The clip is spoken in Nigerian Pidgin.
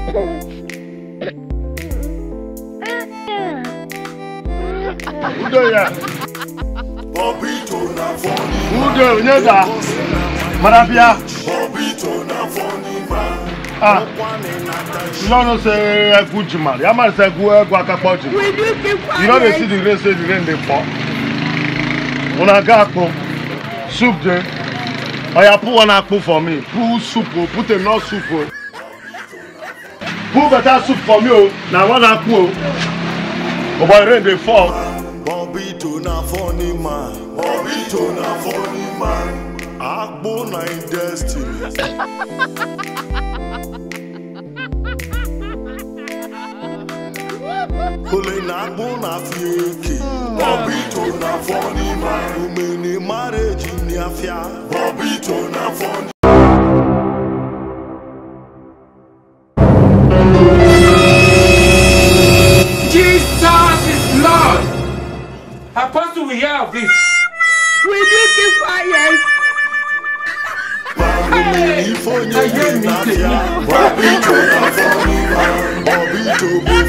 udo ya Bobito na funny udo onye da mara bịa Bobito na funny man. ah One na dash. you no know say egwu jimara ya mara say egwu egwu akakpọ ji Will you keep quiet? you no dey see the rain say the rain dey fall una ga akpu soup dey oya put one akpu for me put soup o put enough soup o put better soup for me o na one akpu o o boy rain dey fall. Bobito na funny man. Bobito na funny man. Agbo na in destiny. Ole na agbo na fieke. Bobito na funny man. Umene marriage ni afia. Bobito na funny Jesus is Lord. Apostle, we hear of this. Will you keep quiet? Ifonye Ayé mi na tèmi. afia. Bobito na funny man. Bobito be